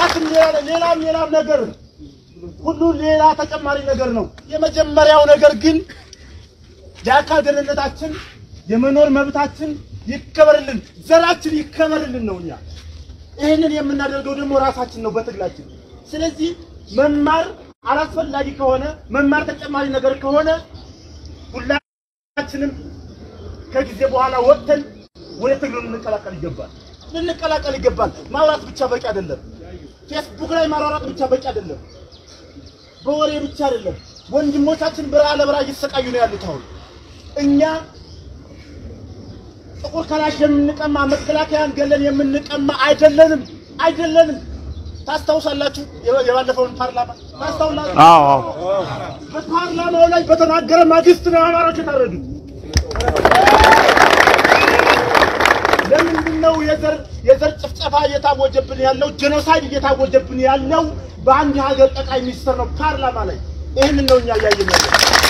ሌላም ሌላ ሌላም ሌላም ነገር ሁሉ ሌላ ተጨማሪ ነገር ነው። የመጀመሪያው ነገር ግን የአካል ደህንነታችን የመኖር መብታችን ይከበርልን፣ ዘራችን ይከበርልን ነው። እኛ ይህንን የምናደርገው ደግሞ ራሳችን ነው በትግላችን። ስለዚህ መማር አላስፈላጊ ከሆነ መማር ተጨማሪ ነገር ከሆነ ሁላችንም ከጊዜ በኋላ ወጥተን ወደ ትግሉ ልንቀላቀል ይገባል። ልንቀላቀል ይገባል። ማውራት ብቻ በቂ አይደለም። ፌስቡክ ላይ ማሯሯጥ ብቻ በቂ አይደለም። በወሬ ብቻ አይደለም። ወንድሞቻችን በረሃ ለበረሃ እየተሰቃዩ ነው ያሉት። አሁን እኛ ጥቁር ከላሽ የምንቀማ መከላከያን ገለን የምንቀማ አይደለንም አይደለንም። ታስታውሳላችሁ የ- የባለፈውን ፓርላማ ታስታውላችሁ? አዎ አዎ በፓርላማው ላይ በተናገረ ማግስት ነው አማራዎች የታረዱት። ለምንድን ነው የዘር የዘር ጭፍጨፋ እየታወጀብን ያለው ጄኖሳይድ እየታወጀብን ያለው በአንድ ሀገር ጠቅላይ ሚኒስትር ነው ፓርላማ ላይ ይህንን ነው እኛ እያየን ያለው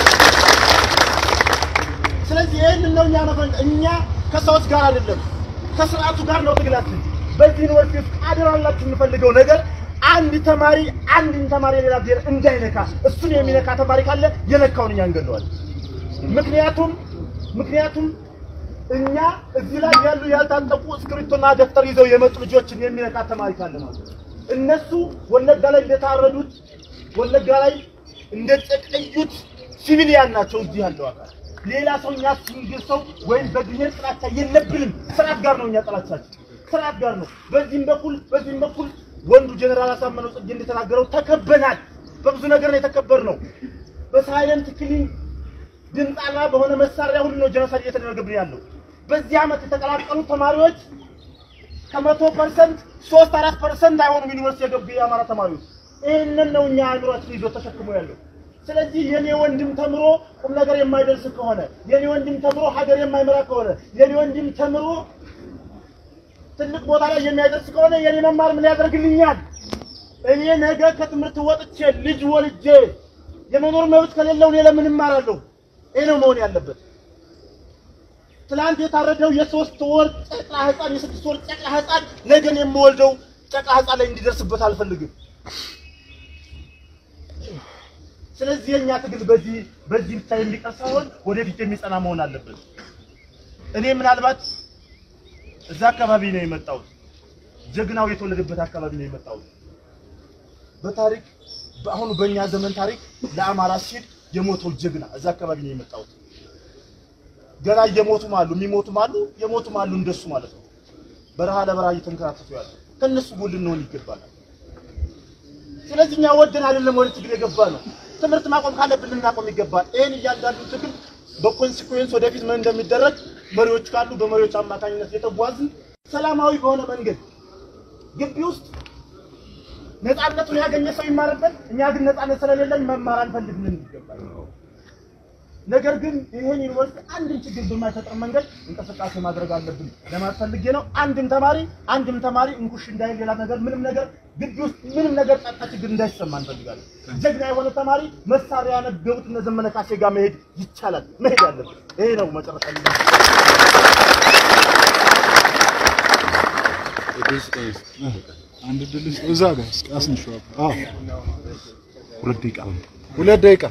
ስለዚህ ይህንን ነው እኛ መፈን እኛ ከሰዎች ጋር አይደለም ከስርዓቱ ጋር ነው ትግላችን በዚህ ዩኒቨርሲቲ ውስጥ አደራላችሁ የምፈልገው ነገር አንድ ተማሪ አንድን ተማሪ ሌላ ብሔር እንዳይነካ እሱን የሚነካ ተማሪ ካለ የነካውን እኛ እንገለዋለን ምክንያቱም ምክንያቱም እኛ እዚህ ላይ ያሉ ያልታጠቁ እስክሪብቶና ደብተር ይዘው የመጡ ልጆችን የሚነካ ተማሪ ካለ ማለት ነው። እነሱ ወለጋ ላይ እንደታረዱት ወለጋ ላይ እንደጨቀዩት ሲቪሊያን ናቸው። እዚህ ያለው አካል ሌላ ሰው እኛ ሲንግል ሰው ወይም በብሔር ጥላቻ የለብንም። ስርዓት ጋር ነው እኛ ጥላቻችን፣ ስርዓት ጋር ነው። በዚህም በኩል በዚህም በኩል ወንዱ ጀኔራል አሳምነው ጽጌ እንደተናገረው ተከበናል። በብዙ ነገር ነው የተከበርነው። በሳይለንት ክሊን ድምፅ አልባ በሆነ መሳሪያ ሁሉ ነው ጀኖሳይድ እየተደረገብን ያለው። በዚህ ዓመት የተቀላቀሉ ተማሪዎች ከመቶ ፐርሰንት ሶስት አራት ፐርሰንት አይሆኑም ዩኒቨርሲቲ የገቡ የአማራ ተማሪዎች። ይህንን ነው እኛ አእምሯችን ይዞ ተሸክሞ ያለው። ስለዚህ የኔ ወንድም ተምሮ ቁም ነገር የማይደርስ ከሆነ የኔ ወንድም ተምሮ ሀገር የማይመራ ከሆነ የኔ ወንድም ተምሮ ትልቅ ቦታ ላይ የሚያደርስ ከሆነ የኔ መማር ምን ያደርግልኛል? እኔ ነገ ከትምህርት ወጥቼ ልጅ ወልጄ የመኖር መብት ከሌለው እኔ ለምን እማራለሁ? ይሄ ነው መሆን ያለበት። ትላንት የታረደው የሶስት ወር ጨቅላ ህፃን የስድስት ወር ጨቅላ ህፃን ነገን የምወልደው ጨቅላ ህፃን ላይ እንዲደርስበት አልፈልግም። ስለዚህ የኛ ትግል በዚህ በዚህ ብቻ የሚቀር ሳይሆን ወደፊት የሚጸና መሆን አለበት። እኔ ምናልባት እዛ አካባቢ ነው የመጣሁት። ጀግናው የተወለደበት አካባቢ ነው የመጣሁት። በታሪክ በአሁኑ በእኛ ዘመን ታሪክ ለአማራ ሲል የሞተው ጀግና እዛ አካባቢ ነው የመጣሁት። ገና እየሞቱም አሉ፣ የሚሞቱም አሉ፣ የሞቱም አሉ እንደሱ ማለት ነው። በረሃ ለበረሃ እየተንከራተቱ ያሉ ከነሱ ጎን ልንሆን ይገባናል። ስለዚህ እኛ ወደን አይደለም ወደ ትግል የገባ ነው። ትምህርት ማቆም ካለብን ልናቆም ይገባል። ይህን እያንዳንዱ ትግል በኮንሲኩዌንስ ወደፊት ምን እንደሚደረግ መሪዎች ካሉ በመሪዎች አማካኝነት የተጓዝን ሰላማዊ በሆነ መንገድ ግቢ ውስጥ ነፃነቱን ያገኘ ሰው ይማርበት። እኛ ግን ነፃነት ስለሌለን መማር አንፈልግም ይገባል። ነገር ግን ይሄን ዩኒቨርሲቲ አንድም ችግር በማይፈጥር መንገድ እንቅስቃሴ ማድረግ አለብን ለማለት ፈልጌ ነው። አንድም ተማሪ አንድም ተማሪ እንኩሽ እንዳይል ሌላ ነገር ምንም ነገር ግቢ ውስጥ ምንም ነገር ጸጥታ ችግር እንዳይሰማ እንፈልጋለን። ጀግና የሆነ ተማሪ መሳሪያ ያነገቡት እነ ዘመነ ካሴ ጋር መሄድ ይቻላል፣ መሄድ አለብን። ይሄ ነው መጨረሻ ላይ አንድ ድል እዛ ጋር እስኪ አስንሽው። አዎ ሁለት ደቂቃ ሁለት ደቂቃ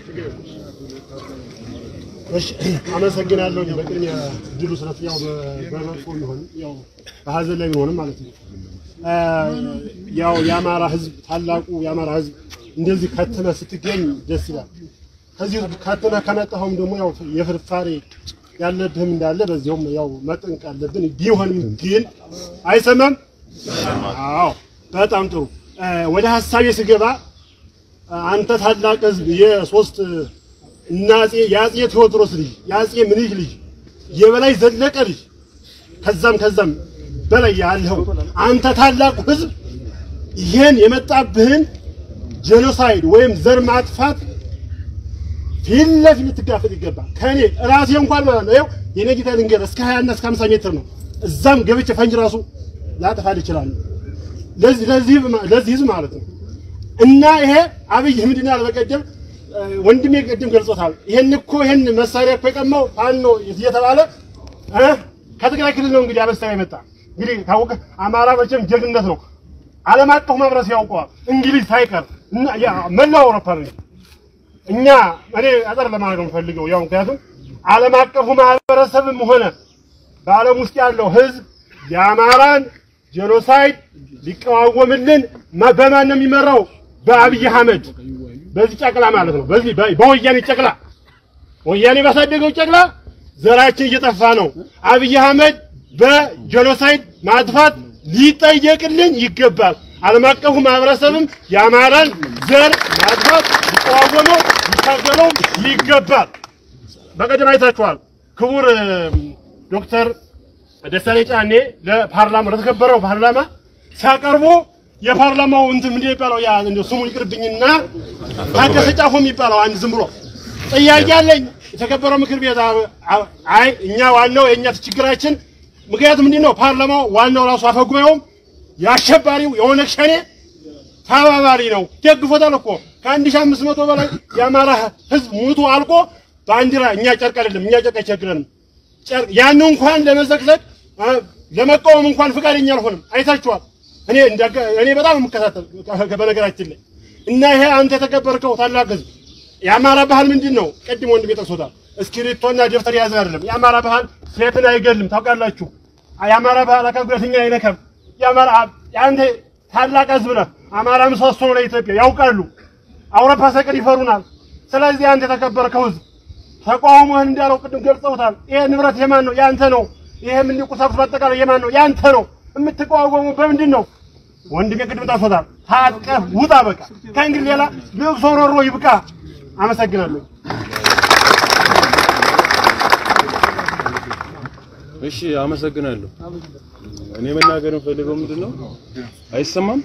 እሺ አመሰግናለሁ። በቅድሚያ ድሉ ስለት ያው በመጥፎ ቢሆንም ያው በሀዘን ላይ ቢሆንም ማለት ነው አ፣ ያው የአማራ ሕዝብ ታላቁ የአማራ ሕዝብ እንደዚህ ከትነ ስትገኝ ደስ ይላል። ከዚህ ከትነ ከመጣኸውም ደግሞ ያው የፍርፋሬ ያለብህም እንዳለ በዚያውም ያው መጠንቅ አለብን። ቢሆንም ግን አይሰማም። አዎ በጣም ጥሩ። አ፣ ወደ ሀሳቤ ስገባ አንተ ታላቅ ሕዝብ የሶስት እና አፄ የአፄ ቴዎድሮስ ልጅ የአፄ ምኒልክ ልጅ የበላይ ዘለቀ ልጅ ከዛም ከዛም በላይ ያለው አንተ ታላቁ ህዝብ ይሄን የመጣብህን ጄኖሳይድ ወይም ዘር ማጥፋት ፊት ለፊት ልትጋፈጥ ይገባል። ከኔ ራሴ እንኳን ማለት ነው ይኸው የኔ ጌታ ልንገር እስከ 20 እና እስከ 50 ሜትር ነው። እዛም ገብቼ ፈንጅ ራሱ ላጠፋል ይችላል። ለዚህ ለዚህ ለዚህ ህዝብ ማለት ነው እና ይሄ አብይ ምንድን ያለ በቀደም ወንድሜ ቅድም ገልጾታል። ይሄን እኮ ይሄን መሳሪያ እኮ የቀማው ፋኖ እየተባለ እ ከትግራይ ክልል ነው እንግዲህ አበሳ የመጣ እንግዲህ ታወቀ። አማራ መቼም ጀግንነት ነው። ዓለም አቀፉ ማህበረሰብ ያውቀዋል። እንግሊዝ ሳይቀር እና ያ መላው አውሮፓ ነው። እኛ እኔ አጠር ለማድረግ ነው የምፈልገው ያው ምክንያቱም ዓለም አቀፉ ማህበረሰብም ሆነ በዓለም ውስጥ ያለው ህዝብ የአማራን ጄኖሳይድ ሊቃወምልን ማ- በማን ነው የሚመራው? በአብይ አህመድ በዚህ ጨቅላ ማለት ነው። በዚህ በ- በወያኔ ጨቅላ ወያኔ ባሳደገው ጨቅላ ዘራችን እየጠፋ ነው። አብይ አህመድ በጄኖሳይድ ማጥፋት ሊጠየቅልን ይገባል። ዓለም አቀፉ ማህበረሰብም የአማራን ዘር ማጥፋት ሊቃወመው ሊታገለው ይገባል። በቀደም አይታችኋል። ክቡር እ, ዶክተር ደሳለኝ ጫኔ ለፓርላማ ለተከበረው ፓርላማ ሲያቀርቡ የፓርላማው እንትን ምንድን ነው የሚባለው ያ እንደው ስሙ ይቅርብኝና ታደሰ ጫፎ የሚባለው አንድ ዝም ብሎ ጥያቄ አለኝ። የተከበረው ምክር ቤት አ- አ- አይ እኛ ዋናው የእኛ ችግራችን ምክንያቱም ምንድን ነው ፓርላማው ዋናው ራሱ አፈጉባኤውም የአሸባሪው የኦነግ ሸኔ ተባባሪ ነው። ደግፎታል እኮ ከአንድ ሺህ አምስት መቶ በላይ የአማራ ህዝብ ሙቱ አልቆ ባንዲራ እኛ ጨርቅ አይደለም እኛ ጨርቅ አይቸግረንም። ጨርቅ ያን እንኳን ለመዘቅዘቅ አ፣ ለመቃወም እንኳን ፈቃደኛ አልሆንም። አይታችኋል። እኔ እንዳጋ- እኔ በጣም የምከታተል ከ- በነገራችን ላይ እና ይሄ አንተ የተከበርከው ታላቅ ህዝብ የአማራ ባህል ምንድን ነው? ቅድም ወንድም ጠቅሶታል። እስክሪብቶና ደብተር የያዘ አይደለም። የአማራ ባህል ሴትን አይገልም። ታውቃላችሁ። የአማራ ባህል አካል ጉዳተኛ አይነካም። የአማራ የአንተ ታላቅ ህዝብ ነህ። አማራ ምሰሶ ነው ለኢትዮጵያ ያውቃሉ። አውሮፓ ሳይቀር ይፈሩናል። ስለዚህ አንተ የተከበርከው ህዝብ ተቃውሞህን እንዳለው ቅድም ገልጸውታል። ይሄ ንብረት የማን ነው? ያንተ ነው። ይሄ ምን ቁሳቁስ በአጠቃላይ የማን ነው? ያንተ ነው። የምትቃወሙ በምንድን ነው? ወንድሜ ቅድም ጠርሶታል። ታጥቀህ ውጣ። በቃ ከእንግዲህ ሌላ ልቅሶ ሮሮ ይብቃ። አመሰግናለሁ። እሺ አመሰግናለሁ። እኔ መናገር የምፈልገው ምንድን ነው? አይሰማም?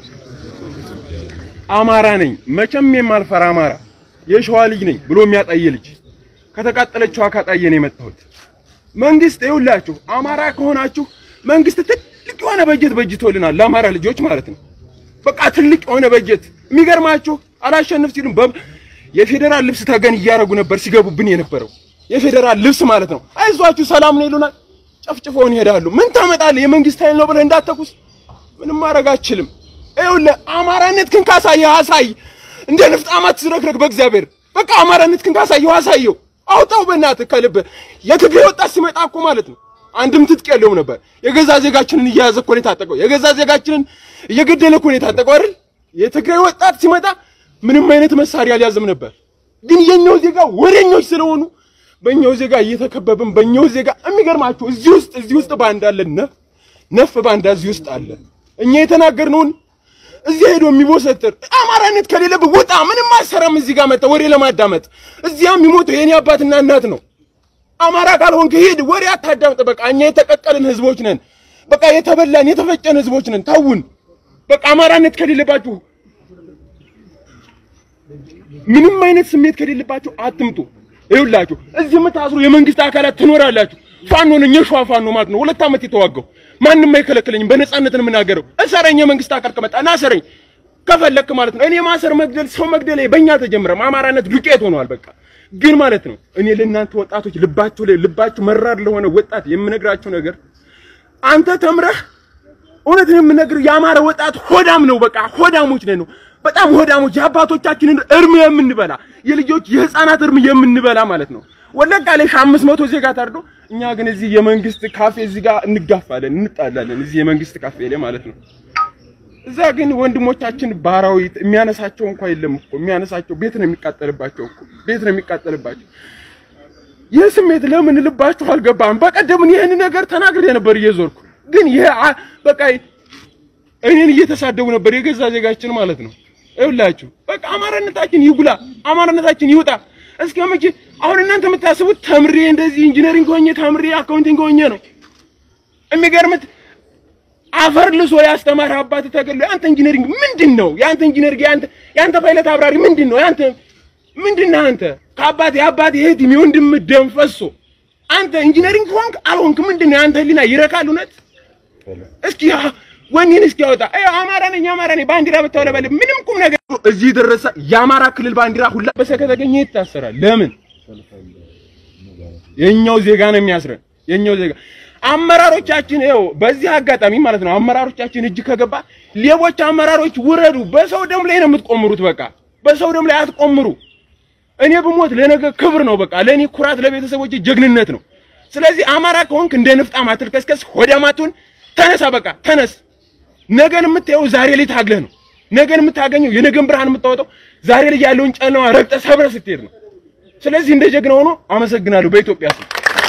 አማራ ነኝ መቼም የማልፈራ አማራ የሸዋ ልጅ ነኝ ብሎ የሚያጣየ ልጅ ከተቃጠለችው አካጣየ ነው የመጣሁት። መንግስት ይኸውላችሁ አማራ ከሆናችሁ መንግስት ትልቅ የሆነ በጀት በጅቶልናል ለአማራ ልጆች ማለት ነው። በቃ ትልቅ የሆነ በጀት የሚገርማችሁ አላሸንፍ ሲሉም በ የፌዴራል ልብስ ተገን እያደረጉ ነበር ሲገቡብን የነበረው የፌዴራል ልብስ ማለት ነው። አይዟችሁ ሰላም ነው ይሉናል። ጨፍጭፈውን ይሄዳሉ። ምን ታመጣለህ? የመንግስት ኃይል ነው ብለህ እንዳተኩስ ምንም ማድረግ አችልም። ይኸውልህ አማራነትህን ካሳየህ አሳይ። እንደ ንፍጣማ ትዝረክረክ በእግዚአብሔር በቃ አማራነትህን ካሳየው አሳየው። አውጣው በእናትህ ከልብህ። የትግራይ ወጣት ሲመጣ እኮ ማለት ነው አንድም ትጥቅ የለውም ነበር። የገዛ ዜጋችንን እየያዘ እኮ ነው የታጠቀው። የገዛ ዜጋችንን እየገደለ እኮ ነው የታጠቀው አይደል? የትግራይ ወጣት ሲመጣ ምንም አይነት መሳሪያ አልያዘም ነበር። ግን የኛው ዜጋ ወሬኞች ስለሆኑ በእኛው ዜጋ እየተከበብን በእኛው ዜጋ የሚገርማችሁ እዚህ ውስጥ እዚህ ውስጥ ባንዳ አለ ነፍ ነፍ ባንዳ እዚህ ውስጥ አለ። እኛ የተናገርነውን እዚህ ሄዶ የሚቦሰትር አማራነት ከሌለብህ ውጣ። ምንም አሰራም። እዚህ ጋር መጣ ወሬ ለማዳመጥ እዚያ የሚሞተው የኔ አባትና እናት ነው። አማራ ካልሆንክ ሂድ፣ ወሬ አታዳምጥ። በቃ እኛ የተቀቀልን ህዝቦች ነን። በቃ የተበላን የተፈጨን ህዝቦች ነን። ታውን በቃ አማራነት ከሌለባችሁ ምንም አይነት ስሜት ከሌለባችሁ አትምጡ። ይኸውላችሁ እዚህ የምታስሩ የመንግስት አካላት ትኖራላችሁ። ፋኖ ነኝ፣ የሸዋ ፋኖ ማለት ነው። ሁለት ዓመት የተዋጋው ማንም አይከለክለኝም። በነፃነት ነው የምናገረው። እሰረኝ፣ የመንግስት አካል ከመጣ ና እሰረኝ ከፈለክ ማለት ነው። እኔ ማሰር፣ መግደል፣ ሰው መግደል በእኛ አልተጀመረም። አማራነት ዱቄት ሆኗል። በቃ ግን ማለት ነው እኔ ለእናንተ ወጣቶች ልባችሁ ላይ ልባችሁ መራር ለሆነ ወጣት የምነግራችሁ ነገር አንተ ተምረህ እውነትን የምነግርህ የአማራ ወጣት ሆዳም ነው። በቃ ሆዳሞች ነን ነው በጣም ሆዳሞች፣ የአባቶቻችንን እርም የምንበላ የልጆች የህፃናት እርም የምንበላ ማለት ነው። ወለጋ ላይ ሺህ አምስት መቶ ዜጋ ታርዶ፣ እኛ ግን እዚህ የመንግስት ካፌ እዚህ ጋር እንጋፋለን፣ እንጣላለን። እዚህ የመንግስት ካፌ ላይ ማለት ነው። እዛ ግን ወንድሞቻችን ባራዊት የሚያነሳቸው እንኳን የለም እኮ የሚያነሳቸው ቤት ነው የሚቃጠልባቸው እኮ ቤት ነው የሚቃጠልባቸው። ይህ ስሜት ለምን ልባችሁ አልገባም? በቀደምን ይህን ነገር ተናግሬ ነበር እየዞርኩ ግን ይሄ አ- በቃ እኔን እየተሳደቡ ነበር የገዛ ዜጋችን ማለት ነው። ይኸውላችሁ በቃ አማራነታችን ይጉላ፣ አማራነታችን ይውጣ። እስከ መቼ አሁን እናንተ የምታስቡት ተምሬ እንደዚህ ኢንጂነሪንግ ሆኜ ተምሬ አካውንቲንግ ሆኜ ነው። የሚገርምት አፈር ልሶ ያስተማረ አባት ተገሎ ያንተ ኢንጂነሪንግ ምንድን ነው? ያንተ ኢንጂነሪንግ ያንተ ያንተ ፓይለት አብራሪ ምንድን ነው? ያንተ ምንድን ነህ አንተ? ከአባት የአባት የእህት የወንድም ደም ፈሶ አንተ ኢንጂነሪንግ ሆንክ አልሆንክ ምንድን ነው? ያንተ ህሊና ይረካል? እውነት እስኪ ወኔን እስኪ ያወጣ። አይ አማራ ነኝ አማራ ነኝ ባንዲራ ብታውለበል ምንም ቁም ነገር እዚህ ደረሰ። የአማራ ክልል ባንዲራ ሁላ በሰ ከተገኘ ይታሰራል። ለምን? የኛው ዜጋ ነው የሚያስረን። የኛው ዜጋ አመራሮቻችን ይኸው በዚህ አጋጣሚ ማለት ነው አመራሮቻችን እጅ ከገባ ሌቦች አመራሮች ውረዱ። በሰው ደም ላይ ነው የምትቆምሩት። በቃ በሰው ደም ላይ አትቆምሩ። እኔ ብሞት ለነገ ክብር ነው። በቃ ለኔ ኩራት፣ ለቤተሰቦች ጀግንነት ነው። ስለዚህ አማራ ከሆንክ እንደ ንፍጣም አትልከስከስ፣ ሆዳም አትሁን። ተነሳ፣ በቃ ተነስ። ነገን የምታየው ዛሬ ላይ ታግለህ ነው። ነገን የምታገኘው የነገን ብርሃን የምታወጣው ዛሬ ላይ ያለውን ጨለማ ረግጠህ ሰብረህ ስትሄድ ነው። ስለዚህ እንደ ጀግና ሆኖ አመሰግናለሁ በኢትዮጵያ ስም።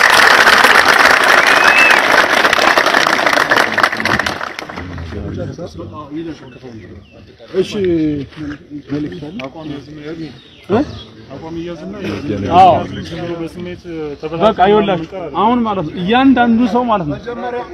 እሺ በቃ ይኸውላችሁ አሁን ማለት ነው እያንዳንዱ ሰው ማለት ነው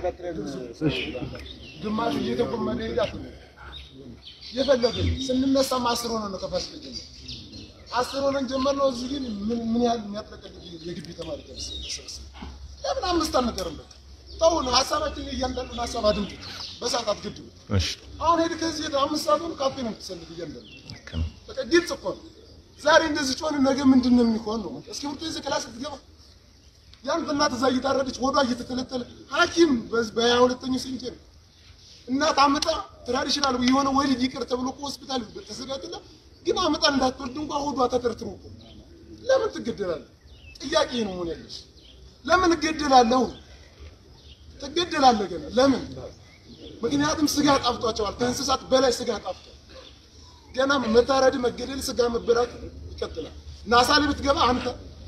ግማሹ እየተጎመነ ይሄዳል። የፈለግን ስንነሳም አስር ሆነን ነው ከፋስ ልጅ አስር ሆነን ጀመርነው። እዚህ ግን ምን ምን ያህል የሚያጥለቀልቅ የግቢ ተማሪ ተሰበሰበ። ለምን አምስት አንቀርበት? ተውን ሀሳባችን እያንዳንዱን ሀሳብ አድምጡ። በሰዓት አትገድቡ። አሁን ሄድ ከዚህ ሄድ አምስት ሰዓት ሆኖ ካፌ ነው የምትሰልፍ እያንዳንዱ በቃ ግልጽ እኮ ነው። ዛሬ እንደዚህ ጮን ነገ ምንድን ነው የሚሆን ነው? እስኪ ብርቱ ይዘህ ክላስ ትገባ ያንተ እናት እዛ እየታረደች ሆዷ እየተተለተለ ሐኪም በሀያ ሁለተኛው ሴንቸሪ እናት አምጣ ትራዲሽናል የሆነ ወሊድ ይቅር ተብሎ እኮ ሆስፒታል ተዘጋጅና ግን አምጣ እንዳትወልድ እንኳን ሆዷ ተተርትሮ እኮ ለምን ትገደላለህ? ጥያቄ ነው መሆን ያለሽ። ለምን እገደላለሁ? ትገደላለህ ገና ለምን? ምክንያቱም ስጋ ጣፍጧቸዋል። ከእንስሳት በላይ ስጋ ጣፍጧል። ገና መታረድ፣ መገደል፣ ስጋ መበላት ይቀጥላል። ናሳ ላይ ብትገባ አንተ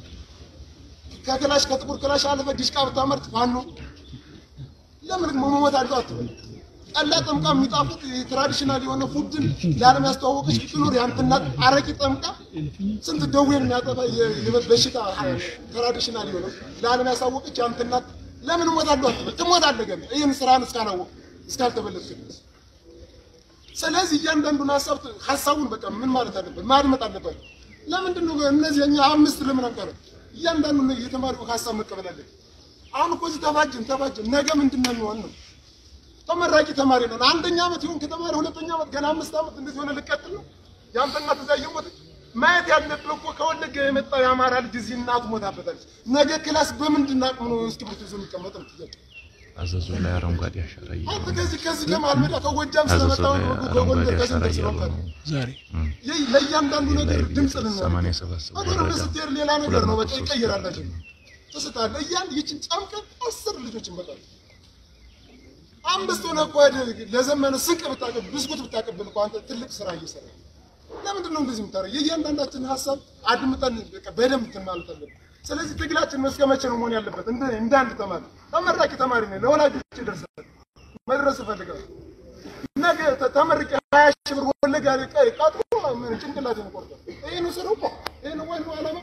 ከክላሽ ከጥቁር ክላሽ አለፈ ዲሽቃ ብታመርት ፋኖ ለምን መሞት አለው አትበል። ጠላ ጠምቃ የሚጣፍጥ ትራዲሽናል የሆነ ፉድን ለዓለም ያስተዋወቀች ብትኖር ያንተ እናት አረቂ ጠምቃ ስንት ደዌን የሚያጠፋ የ- የ- በሽታ ትራዲሽናል የሆነ ለዓለም ያሳወቀች ያንተ እናት ለምን እሞታለሁ አትበል። ትሞታለህ ገና ይህን ስራን እስካላወቅ እስካልተበለጥክ ድረስ። ስለዚህ እያንዳንዱን ሀሳብ ሀሳቡን በቃ ምን ማለት አለበት ማድመጥ አለበት። ለምንድን ነው እነዚህ እኛ አምስት ለምን አንቀረ? እያንዳንዱ የተማሪው ሀሳብ መቀበል አለበት። አሁን እኮ እዚህ ተፋጅን ተፋጅን ነገ ምንድን ነው የሚሆን ነው? ተመራቂ ተማሪ ነን። አንደኛ ዓመት ይሁን ከተማሪ ሁለተኛ ዓመት ገና አምስት ዓመት እንደዚህ ሆነ ልቀጥል ነው። ያንተ እናት እዛ እየሞተች ማየት ያለብህ እኮ ከወለጋ የመጣው የአማራ ልጅ እዚህ እናቱ ሞታበታለች። ነገ ክላስ በምንድን አቅም ነው እስክሪብቶ ይዞ የሚቀመጥ ነው ጥያቄ። አዘዞ ላይ አረንጓዴ አሻራ አንተ እያደረጉ ከዚህ ከዚህ ከመሀል ሜዳ ከጎጃም አዘዞ ስለመጣው ላይ ነው አረንጓዴ ከጎንደር አሻራ ከስንት እያሉ ስለመጣ ነው። ዛሬ ይህ ለእያንዳንዱ ነገር ላይ ድምፅ ልናደርግ ሰማንያ ሰባት ሰው አገር ወረዳ ስትሄድ ሌላ ነገር ነው። በቃ ሁለት መቶ ሶስት ይቀየራላችሁ ትስታለህ። እያን ይችን ጨምቀን አስር ልጆችን በቃ አምስት ሆነ እኮ ሄደህ ለዘመነ ስንቅ ብታቀብል ብስኩት ብታቀብል እኮ አንተ ትልቅ ስራ እየሰራ ለምንድን ነው እንደዚህ የምታደርገው? የእያንዳንዳችን ሀሳብ አድምጠን በቃ በደንብ እንትን ማለት አለብን። ስለዚህ ትግላችን እስከ መቼ ነው መሆን ያለበት? እንደ እንደ አንድ ተማሪ ተመራቂ ተማሪ ነኝ። ለወላጆች ደርሳል መድረስ እፈልጋለሁ። ነገ ተ- ተመርቄ ሀያ ሺህ ብር ወለጋ ላይ ቀ- ቀጥሮ ምን ጭንቅላትን ይቆርጣል። ይሄ ነው ስራው እኮ ይሄ ነው ዋናው ዓላማ።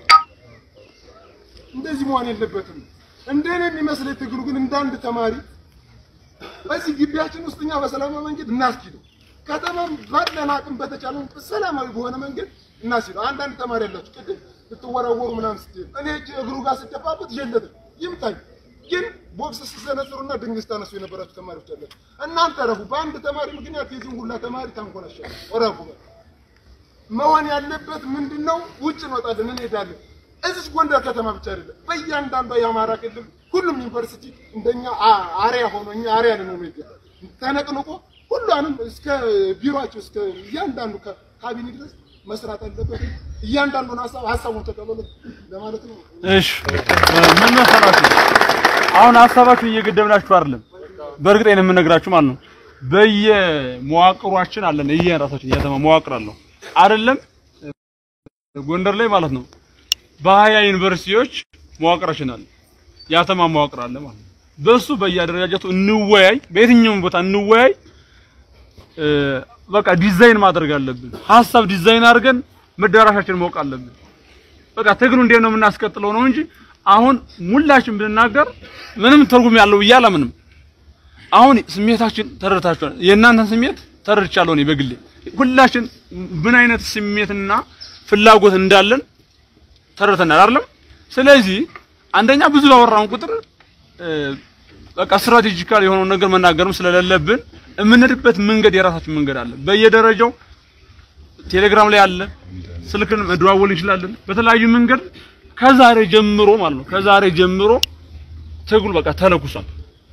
እንደዚህ መሆን የለበትም። እንደኔ የሚመስለኝ ትግሉ ግን እንደ አንድ ተማሪ በዚህ ግቢያችን ውስጥ እኛ በሰላማዊ መንገድ እናስኪደው ከተማም ባለን አቅም በተቻለ ሰላማዊ በሆነ መንገድ እናስኪደው። አንዳንድ ተማሪ ያላችሁ ቅድም ልትወራወሩ ምናምን ስትሄዱ እኔ እጅ እግሩ ጋር ስደፋበት የለትም ይምታኝ። ግን ቦክስ ስትሰነዝሩና ድንጋይ ስታነሱ የነበራችሁ ተማሪዎች አላችሁ። እናንተ ረፉ። በአንድ ተማሪ ምክንያት የዚህን ሁላ ተማሪ ታንኮላሻል። ረፉ። መሆን ያለበት ምንድን ነው? ውጭ እንወጣለን፣ እንሄዳለን። እዚህ ጎንደር ከተማ ብቻ አይደለም፣ በእያንዳንዷ የአማራ ክልል ሁሉም ዩኒቨርሲቲ እንደኛ አ- አሪያ ሆኖ እኛ አሪያ ልንሆን ይገባል። ተነቅንቆ ሁሏንም እስከ ቢሮአቸው እስከ እያንዳንዱ ከ- ካቢኔ ድረስ መስራት አለበት። እያንዳንዱን ሀሳብ ሀሳቡን ተቀበሉት ለማለት ነው። እሺ ምን መሰላችሁ፣ አሁን ሀሳባችሁን እየገደብናችሁ አይደለም። በእርግጥ ይሄን የምነግራችሁ ማለት ነው በየመዋቅሯችን አለን የየራሳችን የከተማ መዋቅር አለው አይደለም። ጎንደር ላይ ማለት ነው በሀያ ዩኒቨርሲቲዎች መዋቅራችን አለ፣ የከተማ መዋቅር አለ ማለት ነው። በሱ በየአደረጃጀቱ እንወያይ፣ በየትኛውም ቦታ እንወያይ። እ፣ በቃ ዲዛይን ማድረግ አለብን። ሀሳብ ዲዛይን አድርገን መዳራሻችን ማወቅ አለብን። በቃ ትግሉ እንዴት ነው የምናስቀጥለው ነው እንጂ አሁን ሙላችን ብንናገር ምንም ትርጉም ያለው ብዬ አላምንም። አሁን ስሜታችን ተረድታችኋል። የእናንተን ስሜት ተረድቻለሁ እኔ በግሌ። ሁላችን ምን አይነት ስሜትና ፍላጎት እንዳለን ተረድተናል አይደለም? ስለዚህ አንደኛ ብዙ ባወራን ቁጥር እ፣ በቃ ስትራቴጂካል የሆነውን ነገር መናገርም ስለሌለብን የምንሄድበት መንገድ የራሳችን መንገድ አለ። በየደረጃው ቴሌግራም ላይ አለ፣ ስልክን መደዋወል እንችላለን። በተለያዩ መንገድ ከዛሬ ጀምሮ ማለት ነው ከዛሬ ጀምሮ ትግሉ በቃ ተለኩሷል።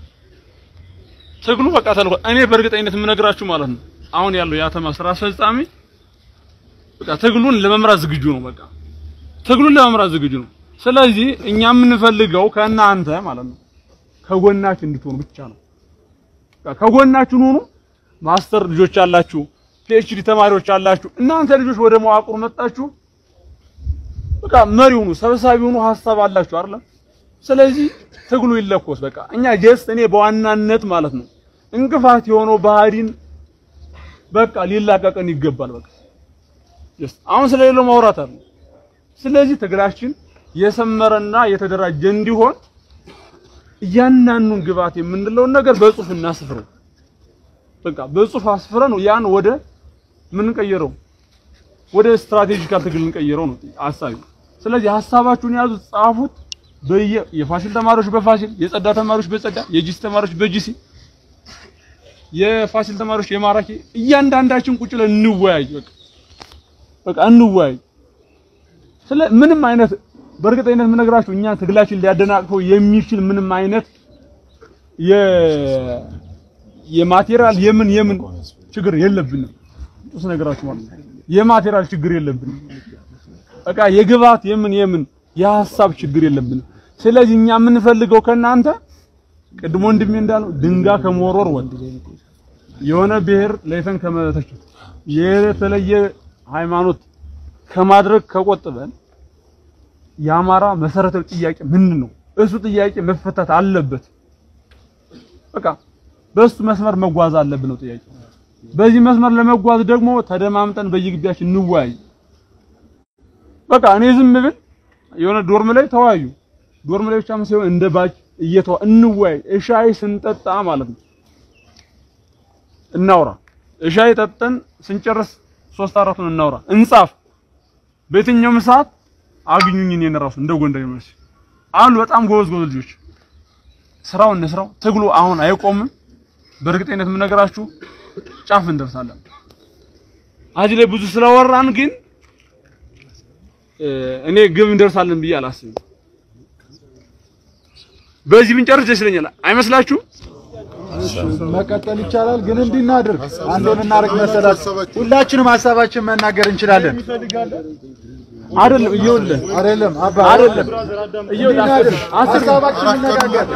ትግሉ በቃ ተልኳል። እኔ በእርግጠኝነት የምነግራችሁ ማለት ነው አሁን ያለው የአተማ ስራ አስፈጻሚ በቃ ትግሉን ለመምራት ዝግጁ ነው። በቃ ትግሉን ለመምራት ዝግጁ ነው። ስለዚህ እኛ የምንፈልገው ከእናንተ ማለት ነው ከጎናችን እንድትሆኑ ብቻ ነው። በቃ ከጎናችን ሁኑ። ማስተር ልጆች አላችሁ፣ ፒኤችዲ ተማሪዎች አላችሁ። እናንተ ልጆች ወደ መዋቅሩ መጣችሁ፣ በቃ መሪ ሁኑ፣ ሰብሳቢ ሁኑ። ሀሳብ አላችሁ አይደል? ስለዚህ ትግሉ ይለኮስ። በቃ እኛ ጀስት እኔ በዋናነት ማለት ነው እንቅፋት የሆነው ባህሪን በቃ ሊላቀቀን ይገባል። በቃ ጀስት አሁን ስለሌለው ማውራት አለ። ስለዚህ ትግላችን የሰመረና የተደራጀ እንዲሆን እያንዳንዱን ግብዓት የምንለውን ነገር በጽሁፍ እናስፍረው። በቃ በጽሁፍ አስፍረን ነው ያን ወደ ምን ቀየረው ወደ ስትራቴጂካል ትግል እንቀይረው ነው ሀሳቢ። ስለዚህ ሀሳባችሁን ያዙት፣ ጻፉት። በየ የፋሲል ተማሪዎች በፋሲል የጸዳ ተማሪዎች በጸዳ የጂሲ ተማሪዎች በጂሲ የፋሲል ተማሪዎች የማራኪ እያንዳንዳችን ቁጭ ብለን እንወያይ። በቃ በቃ እንወያይ። ስለ ምንም አይነት በእርግጠኝነት የምነግራችሁ እኛ ትግላችን ሊያደናቅፈው የሚችል ምንም አይነት የ የማቴሪያል የምን የምን ችግር የለብንም። እሱ ነገራችሁ ማለት ነው። የማቴሪያል ችግር የለብንም። በቃ የግብዓት የምን የምን የሀሳብ ችግር የለብንም። ስለዚህ እኛ የምንፈልገው ከእናንተ ቅድሞ ወንድሜ እንዳለው ድንጋይ ከመወርወር ወጥ የሆነ ብሔር ለይተን ከመተቸት የተለየ ሃይማኖት ከማድረግ ከቆጥበን የአማራ መሰረታዊ ጥያቄ ምንድን ነው? እሱ ጥያቄ መፈታት አለበት። በቃ በሱ መስመር መጓዝ አለብን ነው ጥያቄ። በዚህ መስመር ለመጓዝ ደግሞ ተደማምጠን በየግቢያችን እንወያይ። በቃ እኔ ዝም ብል የሆነ ዶርም ላይ ተወያዩ። ዶርም ላይ ብቻም ሳይሆን እንደ ባጭ እየተዋ እንወያይ። እሻይ ስንጠጣ ማለት ነው እናውራ። እሻይ ጠጥተን ስንጨርስ ሶስት አራቱን እናውራ፣ እንጻፍ። በየትኛውም ሰዓት አግኙኝ። እኔን እራሱ እንደ ጎንደር ዩኒቨርሲቲ አሉ በጣም ጎበዝ ጎበዝ ልጆች። ስራው እንስራው። ትግሉ አሁን አይቆምም። በእርግጠኝነት የምነግራችሁ ጫፍ እንደርሳለን። እዚህ ላይ ብዙ ስለወራን ግን እኔ ግብ እንደርሳለን ብዬ አላስብም። በዚህ ብንጨርስ ደስ ይለኛል። አይመስላችሁም? መቀጠል ይቻላል፣ ግን እንዲህ እናድርግ። አንድ የምናደርግ መሰላችሁ? ሁላችንም ሀሳባችን መናገር እንችላለን። አይደለም እየውልህ አይደለም አባ አይደለም እየውልህ አስር አስር ሀሳባችን እንነጋገር።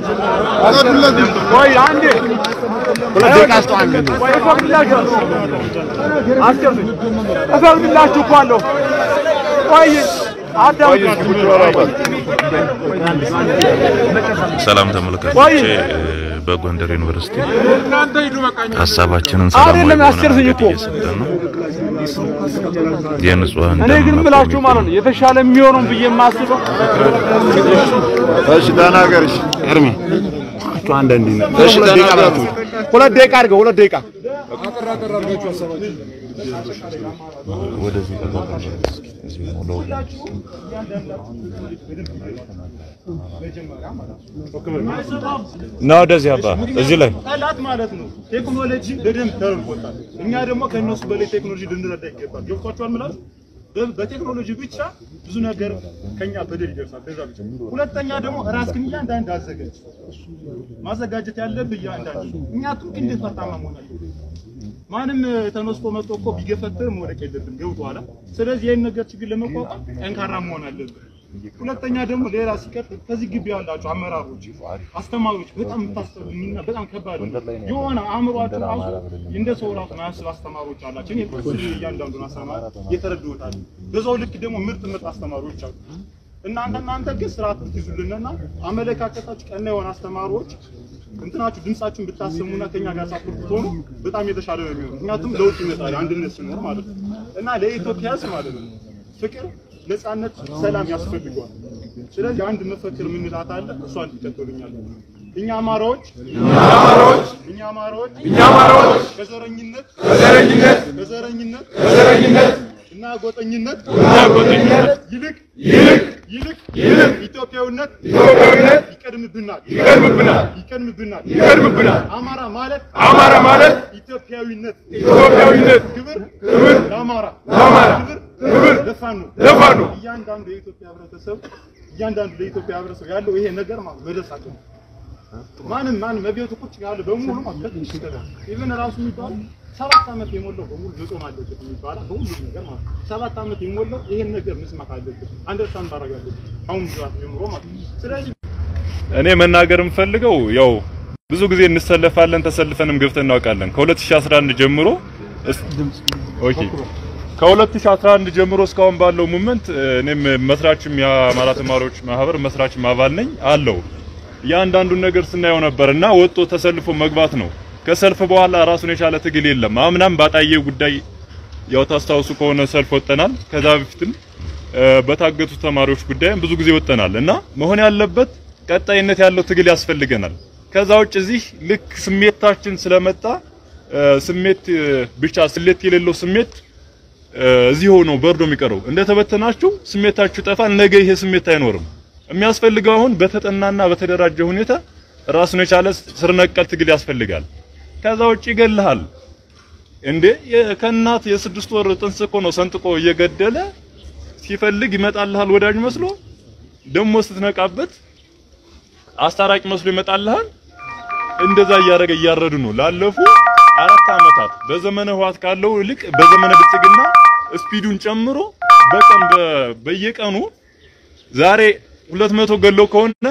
ቆይ አንዴ ሁለት ደቂቃ አስጠው አንዴ ቆይ እፈቅድላችኋለሁ። አስጨርሱኝ። እፈቅድላችሁ እኮ አለሁ። ቆይ አዳምጡኝ። ሰላም ተመልካቾቼ፣ በጎንደር ዩኒቨርሲቲ ሀሳባችንን ሰላማዊ አይደለም በሆነ አስጨርሱኝ መንገድ እኮ። እየሰጠን ነው። የንጹሃን እኔ ደም ግን መቆም የምላችሁ ማለት ነው ይቆማል። የተሻለ የሚሆነው ብዬ የማስበው እሺ ተናገር። እሺ እርሚ አንዳንዴ እሺ፣ ሁለት ደቂቃ ብላችሁ ሁለት ደቂቃ አድርገው ሁለት ደቂቃ ወደዚህ ተገባለ እዚህ ነው ለሁላችሁ ና ወደዚህ አባ እዚህ ላይ ጠላት ማለት ነው። ቴክኖሎጂ በደንብ ተረድቶታል። እኛ ደግሞ ከእነሱ በላይ ቴክኖሎጂ ልንረዳ ይገባል። ገብቷችኋል? ምላስ በ- በቴክኖሎጂ ብቻ ብዙ ነገር ከኛ በደል ይደርሳል። በዛ ብቻ። ሁለተኛ ደግሞ ራስህን እያንዳንድ አዘጋጅ። ማዘጋጀት ያለብህ እያንዳንድ እኛ ቱርክ እንዴት ፈርጣማ መሆን አለብን? ማንም ተነስቶ መጥቶ እኮ ቢገፈትር መውደቅ የለብን። ገብቶሃል? ስለዚህ ይህን ነገር ችግር ለመቋቋም ጠንካራ መሆን አለብን። ሁለተኛ ደግሞ ሌላ ሲቀጥል ከዚህ ግቢ ያላችሁ አመራሮች፣ አስተማሪዎች በጣም የምታስተምሩና በጣም ከባድ ነው። የሆነ አእምሯችሁ ራሱ እንደ ሰው ራሱ ማያስብ አስተማሪዎች አላቸው። እኔ ስለ እያንዳንዱን አስተማሪ የተረድሁታል። በዛው ልክ ደግሞ ምርጥ ምርጥ አስተማሪዎች አሉ። እናንተ እናንተ ግን ስርዓት ብትይዙልንና አመለካከታችሁ ቀና የሆነ አስተማሪዎች እንትናችሁ ድምጻችሁን ብታሰሙና ከኛ ጋር ሳፖርት ብትሆኑ በጣም የተሻለ ነው የሚሆነው። ምክንያቱም ለውጥ ይመጣል አንድነት ሲኖር ማለት ነው እና ለኢትዮጵያ ሕዝብ ማለት ነው ፍቅር፣ ነፃነት፣ ሰላም ያስፈልገዋል። ስለዚህ አንድ መፈክር የምንላት አለ። እሷን ይቀጥሉኛል። እኛ አማራዎች እኛ አማራዎች እኛ አማራዎች ከዘረኝነት ከዘረኝነት ከዘረኝነት ከዘረኝነት እና ጎጠኝነት እና ጎጠኝነት ይልቅ ይልቅ ይልቅ ይልቅ ኢትዮጵያዊነት ኢትዮጵያዊነት ይቀድምብናል ይቀድምብናል ይቀድምብናል ይቀድምብናል። አማራ ማለት አማራ ማለት ኢትዮጵያዊነት ኢትዮጵያዊነት ክብር ክብር ለአማራ ለአማራ ክብር ክብር ለፋኖ ለፋኖ እያንዳንዱ የኢትዮጵያ ህብረተሰብ እያንዳንዱ ለኢትዮጵያ ህብረተሰብ ያለው ይሄ ነገር ማለት መድረስ አለበት። ማንም ማንም በቤቱ ቁጭ ያለ በሙሉ ማለት ነው ኢቭን ራሱ የሚባለው ሰባት ዓመት የሞላው በሙሉ መጾም አለበት የሚባለው በሁሉ ነገር ማለት ነው። ሰባት ዓመት የሞላው ይሄን ነገር መስማት አለበት፣ አንደርስታንድ ማድረግ አለበት አሁን ብዛት ጀምሮ ማለት ነው። ስለዚህ እኔ መናገር የምፈልገው ያው ብዙ ጊዜ እንሰለፋለን ተሰልፈንም ገብተን እናውቃለን። ከ2011 ጀምሮ እስ- ኦኬ ከ2011 ጀምሮ እስካሁን ባለው ሙመንት እኔም መስራችም የአማራ ተማሪዎች ማህበር መስራችም አባል ነኝ አለው እያንዳንዱን ነገር ስናየው ነበር እና ወጦ ተሰልፎ መግባት ነው። ከሰልፍ በኋላ ራሱን የቻለ ትግል የለም። አምናም ባጣየ ጉዳይ ያው ታስታውሱ ከሆነ ሰልፍ ወጠናል። ከዛ በፊትም እ፣ በታገቱ ተማሪዎች ጉዳይም ብዙ ጊዜ ወጠናል እና መሆን ያለበት ቀጣይነት ያለው ትግል ያስፈልገናል። ከዛ ውጭ እዚህ ልክ ስሜታችን ስለመጣ እ፣ ስሜት እ፣ ብቻ ስሌት የሌለው ስሜት እ፣ እዚህ ሆኖ በርዶ የሚቀረው እንደተበተናችሁ ስሜታችሁ ይጠፋል። ነገ ይሄ ስሜት አይኖርም። የሚያስፈልገው አሁን በተጠናና በተደራጀ ሁኔታ ራሱን የቻለ ስር ነቀል ትግል ያስፈልጋል። ከዛ ውጭ ይገልሃል እንዴ የ- ከእናት የስድስት ወር ጥንስ እኮ ነው ሰንጥቆ እየገደለ ሲፈልግ ይመጣልሃል ወዳጅ መስሎ ደግሞ ስትነቃበት አስታራቂ መስሎ ይመጣልሃል። እንደዛ እያደረገ እያረዱ ነው ላለፉ አራት ዓመታት በዘመነ ህዋት ካለው ይልቅ በዘመነ ብልጽግና ስፒዱን ጨምሮ በቀን በ- በየቀኑ ዛሬ 200 ገለው ከሆነ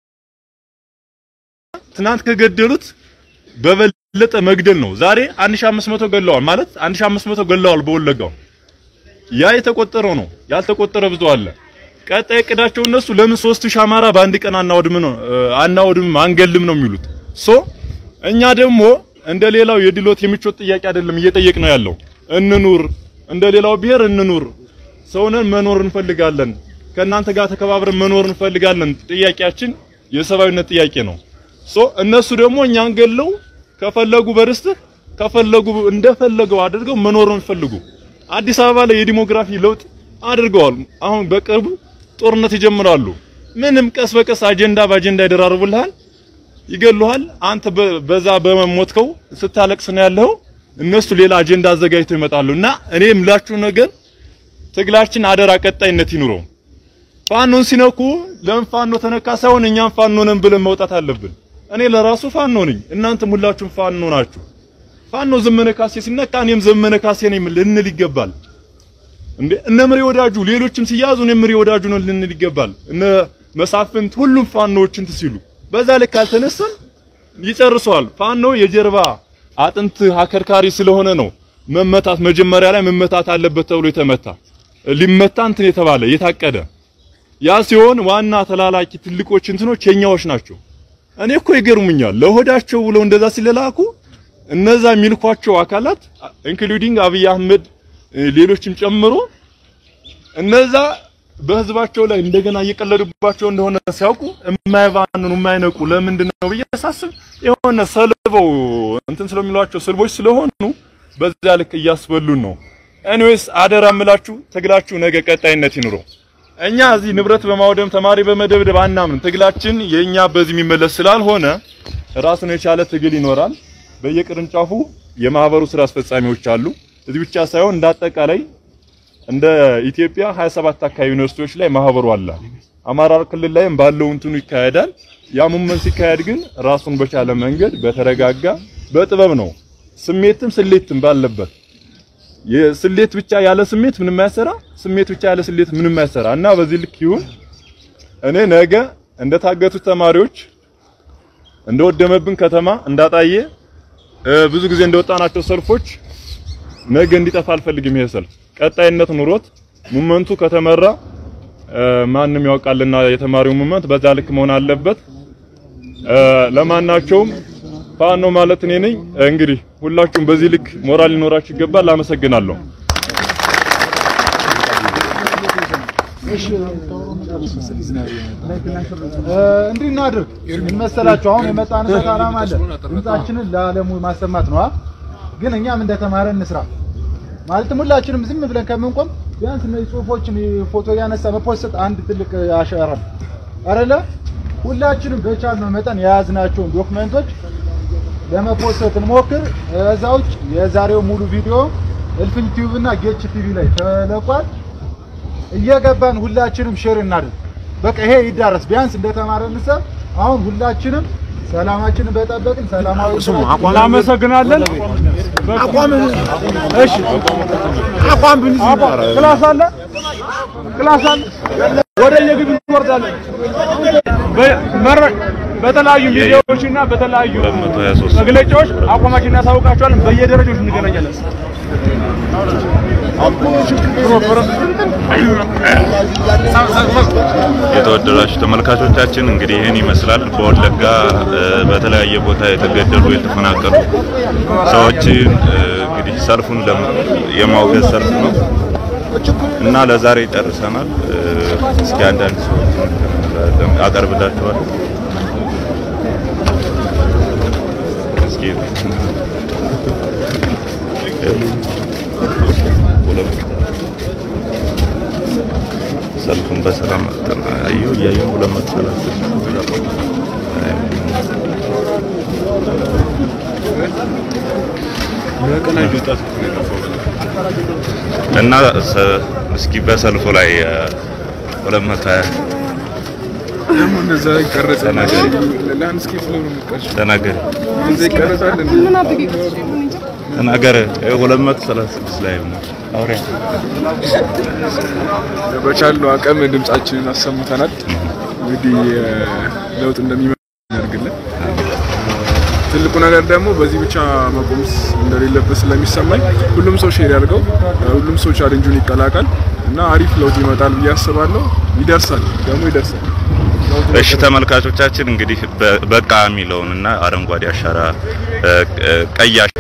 ትናንት ከገደሉት በበለጠ መግደል ነው። ዛሬ 1500 ገለዋል ማለት 1500 ገለዋል በወለጋው ያ የተቆጠረው ነው። ያልተቆጠረ ብዙ አለ። ቀጣይ እቅዳቸው እነሱ ለምን 3000 አማራ በአንድ ቀን አናወድም ነው አናወድም አንገልም ነው የሚሉት። ሶ እኛ ደግሞ እንደ ሌላው የድሎት የሚቾት ጥያቄ አይደለም እየጠየቅ ነው ያለው። እንኑር፣ እንደ ሌላው ብሔር እንኑር፣ ሰውነን መኖር እንፈልጋለን፣ ከእናንተ ጋር ተከባብረን መኖር እንፈልጋለን። ጥያቄያችን የሰብአዊነት ጥያቄ ነው። ሶ እነሱ ደግሞ እኛን ገለው ከፈለጉ በርስትህ ከፈለጉ እንደፈለገው አድርገው መኖር ነው የሚፈልጉ። አዲስ አበባ ላይ የዲሞግራፊ ለውጥ አድርገዋል። አሁን በቅርቡ ጦርነት ይጀምራሉ። ምንም ቀስ በቀስ አጀንዳ በአጀንዳ ይደራርቡልሃል፣ ይገሉሃል። አንተ በ- በዛ በመሞትከው ስታለቅስ ነው ያለው። እነሱ ሌላ አጀንዳ አዘጋጅተው ይመጣሉ። እና እኔ የምላችሁ ነገር ትግላችን አደራ ቀጣይነት ይኑረው። ፋኖን ሲነኩ ለምን ፋኖ ተነካ ሳይሆን እኛም ፋኖ ነን ብለን መውጣት አለብን። እኔ ለራሱ ፋኖ ነኝ፣ እናንተም ሁላችሁም ፋኖ ናችሁ። ፋኖ ዘመነ ካሴ ሲነካ እኔም ዘመነ ካሴ ነኝ ልንል ይገባል። እንዴ እነ ምሬ ወዳጁ ሌሎችም ሲያዙ እኔ ምሬ ወዳጁ ነው ልንል ይገባል። እነ መሳፍንት ሁሉም ፋኖዎች እንትን ሲሉ በዛ ልክ ካልተነሳን ይጨርሰዋል። ፋኖ የጀርባ አጥንት አከርካሪ ስለሆነ ነው መመታት መጀመሪያ ላይ መመታት አለበት ተብሎ የተመታ ሊመታ እንትን የተባለ የታቀደ ያ ሲሆን ዋና ተላላኪ ትልቆች እንትኖች የኛዎች ናቸው። እኔ እኮ ይገርሙኛል ለሆዳቸው ብለው እንደዛ ሲለላኩ እነዛ የሚልኳቸው አካላት ኢንክሉዲንግ አብይ አህመድ እ፣ ሌሎችም ጨምሮ እነዛ በህዝባቸው ላይ እንደገና እየቀለዱባቸው እንደሆነ ሲያውቁ የማይባንኑ የማይነቁ ለምንድን ነው ብዬ ሳስብ የሆነ ሰልበው እንትን ስለሚሏቸው ስልቦች ስለሆኑ በዛ ልክ እያስበሉን ነው። ኤኒዌይስ አደራ እምላችሁ ትግላችሁ ነገ ቀጣይነት ይኑረው። እኛ እዚህ ንብረት በማውደም ተማሪ በመደብደብ አናምን። ትግላችን የኛ በዚህ የሚመለስ ስላልሆነ ራሱን የቻለ ትግል ይኖራል። በየቅርንጫፉ የማህበሩ ስራ አስፈጻሚዎች አሉ። እዚህ ብቻ ሳይሆን እንደ አጠቃላይ እንደ ኢትዮጵያ 27 አካባቢ ዩኒቨርሲቲዎች ላይ ማህበሩ አለ። አማራ ክልል ላይም ባለው እንትኑ ይካሄዳል። ያ ሙመን ሲካሄድ ግን ራሱን በቻለ መንገድ በተረጋጋ በጥበብ ነው። ስሜትም ስሌትም ባለበት የስሌት ብቻ ያለ ስሜት ምንም አያሰራ፣ ስሜት ብቻ ያለ ስሌት ምንም አያሰራ እና በዚህ ልክ ይሁን። እኔ ነገ እንደታገቱት ተማሪዎች እንደወደመብን ከተማ እንዳጣየ እ፣ ብዙ ጊዜ እንደወጣናቸው ሰልፎች ነገ እንዲጠፋ አልፈልግም። ይሄ ሰልፍ ቀጣይነት ኑሮት ሙመንቱ ከተመራ እ፣ ማንም ያውቃልና የተማሪው ሙመንት በዛ ልክ መሆን አለበት። እ፣ ለማናቸውም ፋኖ ማለት እኔ ነኝ። እንግዲህ ሁላችሁም በዚህ ልክ ሞራል ሊኖራችሁ ይገባል። አመሰግናለሁ። እንዲህ እናድርግ። ምን መሰላችሁ? አሁን የመጣንበት ዓላማ አለ። ድምጻችንን ለዓለሙ ማሰማት ነው። ግን እኛም እንደተማረ እንስራ። ማለትም ሁላችንም ዝም ብለን ከምንቆም ቢያንስ እነዚህ ጽሁፎችን ፎቶ ያነሳ መፖስት አንድ ትልቅ አሻራ ነው አይደለ? ሁላችንም በቻልነው መጠን የያዝናቸውን ዶክመንቶች ለመፖስት እንሞክር። እዛ ውጭ የዛሬው ሙሉ ቪዲዮ እልፍኝ ቲዩብ እና ጌች ቲቪ ላይ ተለቋል። እየገባን ሁላችንም ሼር እናድርግ። በቃ ይሄ ይዳረስ። ቢያንስ እንደተማረ እንሰብ አሁን ሁላችንም ሰላማችንን በጠበቅን ሰላማዊ እናመሰግናለን። አቋም እሺ አቋም ብንይዝ አቋም ክላስ አለ ክላስ አለ ወደ የግቢ እንወርዳለን። በ- መረ- በተለያዩ ሚዲያዎች እና በተለያዩ 223 መግለጫዎች አቋማችን እናሳውቃቸዋለን። በየደረጃዎች እንገናኛለን። የተወደዳችሁ ተመልካቾቻችን እንግዲህ ይህን ይመስላል። በወለጋ እ፣ በተለያየ ቦታ የተገደሉ የተፈናቀሉ ሰዎችን እ፣ እንግዲህ ሰልፉን ለማ- የማውገዝ ሰልፍ ነው እና ለዛሬ ጨርሰናል። እ፣ እስኪ አንዳንድ ሰዎችን አቀርብላችኋለሁ። እስኪ ሰልፉን በሰላም አዩ እያዩ ሁለት መቶ ሰላሳ እና ሰ- እስኪ በሰልፉ ላይ እ፣ ሁለት መቶ ሀያ ደግሞ እነዛ ይቀረጻል። ተናገሪ ላንድስኬፕ ላይ ነው የሚቀርጸው። ተናገሪ እዛ ይቀረጻል እንዴ? ተናገረ ሁለት መቶ ሰላሳ ስድስት ላይ ነው አውሪያ በቻልነው አቅም ድምጻችንን አሰምተናል። እንግዲህ እ፣ ለውጥ እንደሚመጣ ያደርግልን። ትልቁ ነገር ደግሞ በዚህ ብቻ መቆም እንደሌለበት ስለሚሰማኝ ሁሉም ሰው ሼር ያድርገው፣ እ፣ ሁሉም ሰው ቻሌንጁን ይቀላቀል እና አሪፍ ለውጥ ይመጣል ብዬ አስባለሁ። ይደርሳል ደግሞ ይደርሳል። እሺ ተመልካቾቻችን እንግዲህ በ- በቃ የሚለውንና አረንጓዴ አሻራ እ፣ እ፣ ቀይ